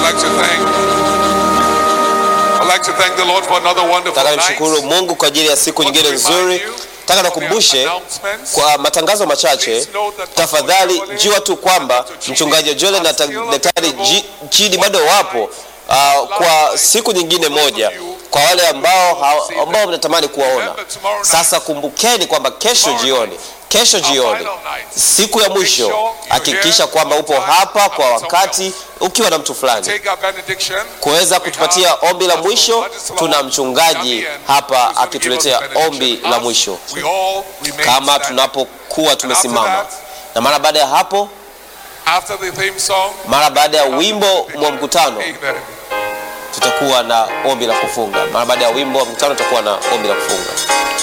like to thank. I'd like to thank the Lord for another wonderful Nataka night. nimshukuru Mungu kwa ajili ya siku nyingine nzuri. Nataka nakumbushe kwa matangazo machache, tafadhali jua tu kwamba mchungaji Joel na daktari G- Chidi bado wapo uh, kwa siku nyingine moja kwa wale ambao ha- ambao mnatamani kuwaona. Sasa kumbukeni kwamba kesho jioni, kesho jioni, siku ya mwisho, hakikisha kwamba upo hapa kwa wakati ukiwa na mtu fulani Take our benediction. kuweza kutupatia ombi la mwisho. Tuna mchungaji hapa akituletea ombi la mwisho We all remain kama standing. tunapokuwa tumesimama, na mara baada ya hapo, After the theme song, mara baada ya wimbo wa mkutano, Amen. tutakuwa na ombi la kufunga. Mara baada ya wimbo wa mkutano, tutakuwa na ombi la kufunga.